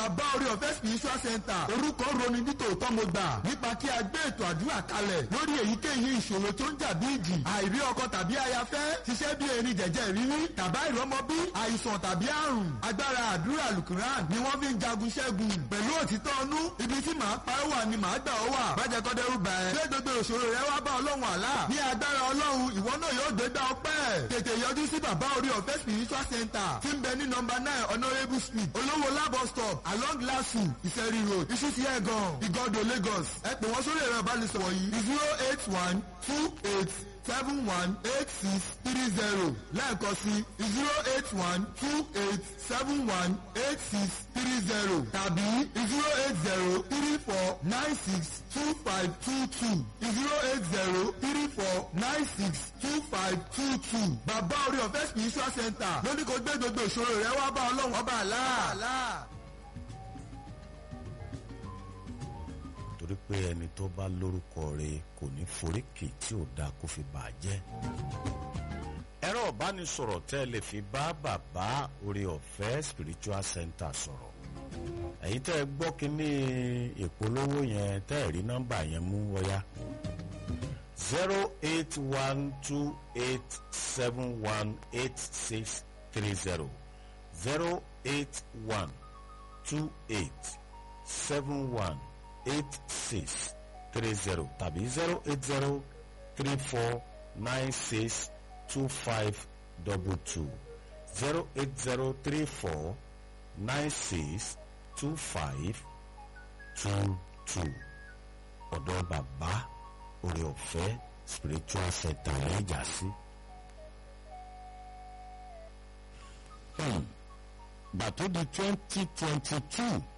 bàbá orí ọ̀fẹ́ spiritual center orúkọ roni nítòótọ́ mo gbà nípa kí a gbé ètò àdúrà kalẹ̀ lórí èyíkéyìí ìṣòro tó ń jà bí ìjì àìrí ọkọ tàbí ayafẹ́ ṣiṣẹ́ bí erin jẹ̀jẹ̀ rírí tàbá ìrọmọbí àìsàn tàbí àrùn agbára àdúrà lukuran ni wọ́n fi ń jagun ṣẹ́gun pẹ̀lú òtítọ́ ọnú ibi tí màá pa ẹ́ wà ni màá gbà ọ́ wà bàjẹ́ kọ́dẹ́rù bà ẹ́ gbé gbogbo ìṣòro rẹ wá bá ọlọ́run àlá ní agbára ọlọ́run ìwọ náà yóò gbé gbá ọpẹ́ tètè yọjú sí bàbá orí ọ̀fẹ́ spiritual center tí ń bẹ ní nọmba nine honourable street olówó labo stop along lasu ìfẹ́rí road ìṣúsí ẹ̀gàn ìgọ́dọ̀ lagos ẹ pè wọ́n sórí ẹ̀rọ ìbánisọ̀rọ̀ yìí zero eight one two eight seven one eight six three zero lẹ́ẹ̀kan sí zero eight one two eight seven one eight six three zero tàbí zero eight zero three four nine six two five two two zero eight zero three four nine six two five two two bàbá orí ọ̀fẹ́ spiritual center lóní kò gbé gbogbo ìṣòro rẹ wá bá ọlọ́run ọba àlá. torí pé ẹni tó bá lórúkọ rẹ̀ kò ní foríkì tí ò dáa kó fi bà á jẹ́. ẹ̀rọ ìbánisọ̀rọ̀ tẹ́ ẹ lè fi bá bàbá orí ọ̀fẹ́ spiritual center sọ̀rọ̀ ẹ̀yin tẹ́ ẹ gbọ́ kínní ìpolówó yẹn tẹ́ ẹ rí nọ́mbà yẹn mú wọ́yá zero eight one two eight seven one eight six three zero zero eight one two eight seven one eight six three zero tàbí zero eight zero three four nine six two five double two zero eight zero three four nine six two five two two ọ̀dọ̀ bàbá orí ọ̀fẹ́ spiritual center ní ìjà sí. gbà tó di twenty twenty two